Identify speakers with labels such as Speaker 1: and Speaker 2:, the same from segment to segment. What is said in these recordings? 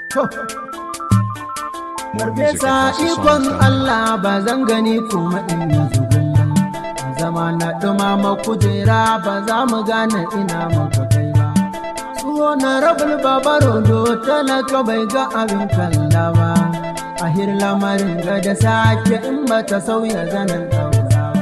Speaker 1: Farfesa ikon Allah ba zan gani kuma in yi zugun zama na ɗumama kujera ba za mu gane ina muka kai ba. Suho na rabul babaro do talaka bai ga abin kalla ba. Ahir lamarin ga da sake in ba ta sauya zanen ɗaurawa.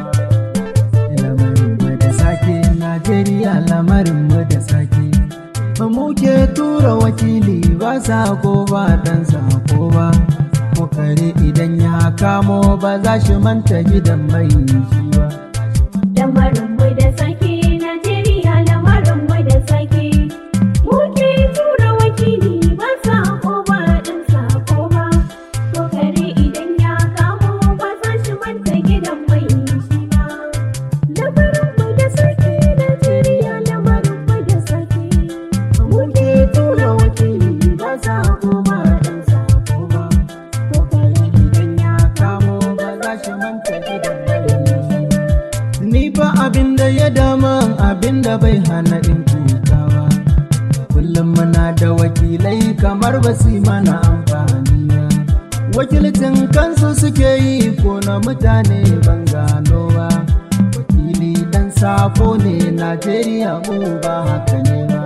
Speaker 1: Lamarin mu da sake Najeriya lamarin mu da sake. Mu ke tura wakili ba sako ba dan sako ba. Kokare idan ya kamo ba za shi manta gidan mai shi ba.
Speaker 2: Lamarin mu da sake Najeriya lamarin mu da sake. Muke tura wakili ba sako ba ɗin sako ba. Kokare idan ya kamo ba za shi manta gidan mai shi ba. Lamarin mu da sake Najeriya lamarin mu da sake. Muke tura wakili ba sako ba ɗin sako ba.
Speaker 1: Kokare idan ya kamo ba za shi manta gidan mai shi ba. Ni fa abin da ya dama abin da bai hana in kuka ba. Kullum muna da wakilai kamar ba su yi mana amfani ba. Wakilcin kansu suke yi ko na mutane ban gano ba. Wakili dan safo ne Najeriya mu ba haka ne ba.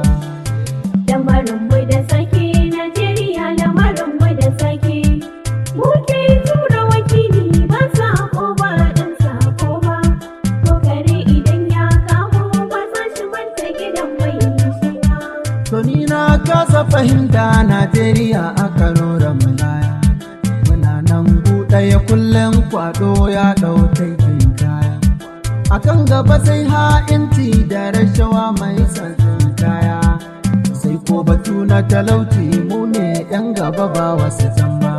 Speaker 2: Lamarin mu da sake Najeriya lamarin mu da sake. Muke tura wakili ba sako ba ɗin sako ba. Kokare idan ya kamo ba za shi manta gidan mai shi ba.
Speaker 1: To ni na kasa fahimta Najeriya a Kano Ramalaya. Muna nan ɗaya kullum kwaɗo ya ɗau taikin kaya. A kan gaba sai ha'inci da rashawa mai sansan kaya. Sai ko batu na talauci mu ne ‘yan gaba ba wasu zamba.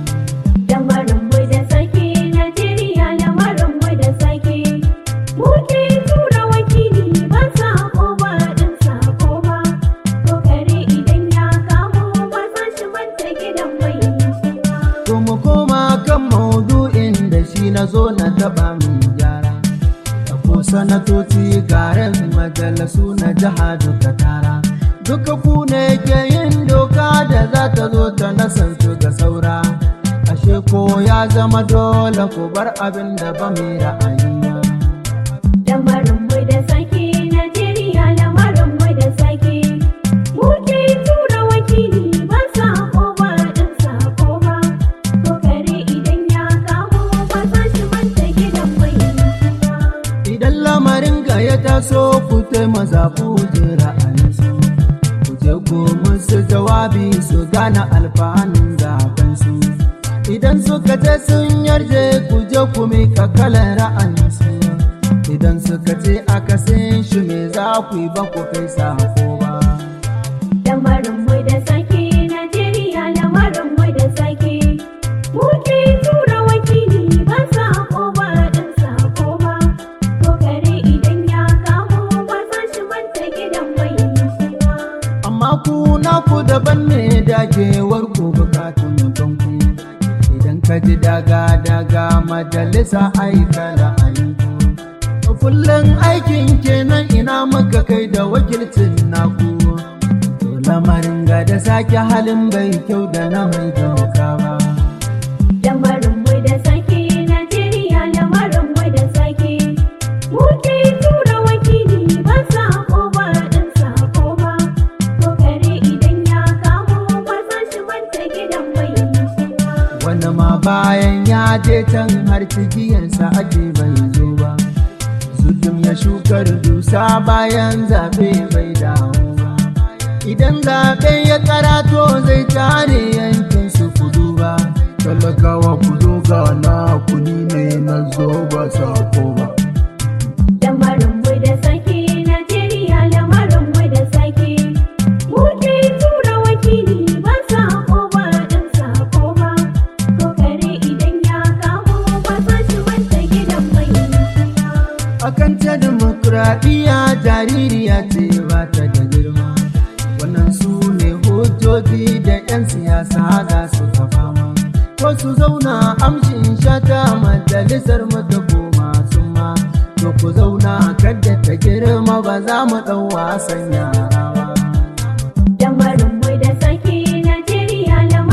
Speaker 2: Lamarin mu da sake Najeriya lamarin mu da sake. Muke tura wakili ba sako ba ɗin sako ba. Kokare idan ya kamo ba za shi manta gidan mai shi ba.
Speaker 1: To mu koma kan maudu'in da shi na zo na taɓa min gyara. Da ko sanatoci garin majalisu na jiha duka tara. Duka ku ne ke yin doka da za ta zo ta nasantu ga saura. Ashe ko ya zama dole ku bar abin da ba mai ra'ayi ba.
Speaker 2: Lamarin mu da sake Najeriya lamarin mu da sake. Muke tura wakili ba sako ba ɗin sako ba. Kokare idan ya kamo ba za shi manta gidan mai shi ba.
Speaker 1: Idan lamarin ga ya taso ku taimaka ku ji ra'ayinsu. Ku je ku musu jawabi su gane alfanun zabensu. Idan suka ce sun yarje ku je ku mika kalan ra'ayinsu. Idan suka ce aka shi me za ku yi ba ku kai sako ba.
Speaker 2: Lamarin mu da sake Najeriya lamarin mu da sake. Muke tura wakili ba sako ba ɗin sako ba. Kokare idan ya kamo ba za shi manta gidan mai shi ba.
Speaker 1: Amma ku naku daban ne dagewar ku bukatun kanku. Idan ka ji daga daga majalisa aika ra'ayinku. Kullum aikin kenan ina muka kai da wakilcin naku. To lamarin ga da sake halin bai kyau da na mai doka ba.
Speaker 2: Lamarin mu da sake Najeriya lamarin mu da sake. Muke tura wakili ba sako ba ɗin sako ba. Kokare idan ya kamo ba za shi manta gidan mai shi ba.
Speaker 1: Wani ma bayan ya je can har cigiyarsa ake bai zo ba. Zudum ya shukar dusa bayan zaɓe bai dawo ba. Idan zaɓe ya karato zai tare yankin su kudu ba. Talakawa ku zo ga na kuni ne na zo ba sako ba.
Speaker 2: Lamarin mu da sake Najeriya lamarin mu da sake. Muke tura wakili ba sako ba ɗin sako ba. Kokare idan ya kamo ba za shi manta gidan mai shi ba.
Speaker 1: Akan ta dimokuraɗiyya jaririya ce ba ta da girma. Wannan su ne hujjoji da 'yan siyasa za su ka fama. Ko su zauna amshin shata majalisar mu ta koma sun ma. To ku zauna kadda ta girma ba za mu ɗau wasan yara ba.
Speaker 2: Lamarin mu da sake Najeriya lamarin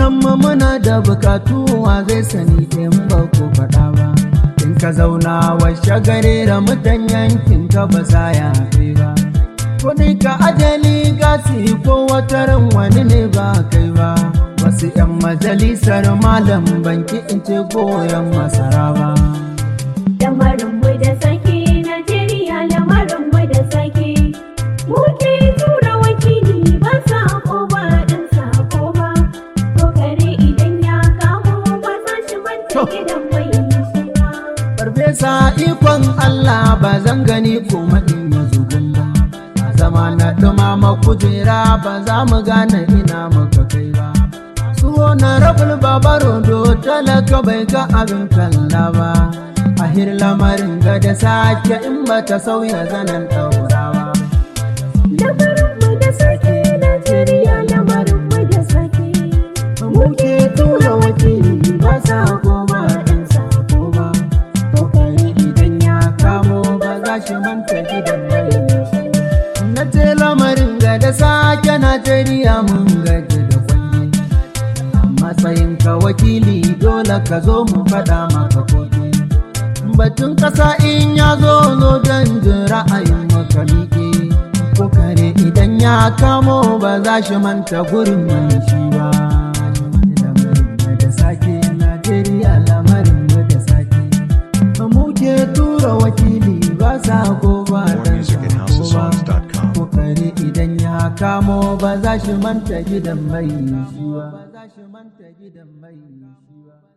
Speaker 1: mu muna da bukatu wa zai sani in ba ku faɗa ba in ka zauna washe gare da mutan yankin ka ba sa ya fi ba kuɗi ka ajali gasi ko wata ran wani ne ba kai ba wasu 'yan majalisar malam banki in ce goyon masara ba
Speaker 2: Lamarinmu da sake Najeriya lamarinmu da sake Muke tura wakili ba sako ba ɗan sako ba Kokare idan ya kamo ba za shi manta gidan mai shi ba
Speaker 1: Farfesa ikon Allah ba zan gani kuma in yi zugun ba. A zama na ɗumama kujera ba za mu gane ina muka kai ba. Su na rabul babaro do talaka bai ga abin kalla ba. A hir lamarin ga da sake in ba ta sauya zanen ɗaurawa.
Speaker 2: Lamarinmu da sake Najeriya lamarinmu da sake Muke tura wakili ba sako ba ɗan sako ba
Speaker 1: Kokari idan ya kamo ba za shi manta gidan mai. Na ce lamarin ga da sake Najeriya mun gaji da kwanne. Matsayin ka wakili dole ka zo mu faɗa maka koke. Batun ƙasa in ya zo zo don jin ra'ayin maka miƙe. Kokare idan ya kamo ba za shi manta gurin mai shi ba. Lamarin ga da sake Najeriya lamarin ga da sake. Muke tura wakili ba sa ko ba
Speaker 3: More
Speaker 1: dan
Speaker 3: music at
Speaker 1: sako ba.
Speaker 3: houseofsongs.com.
Speaker 1: kokari idan ya kamo ba za shi manta gidan mai shi ba.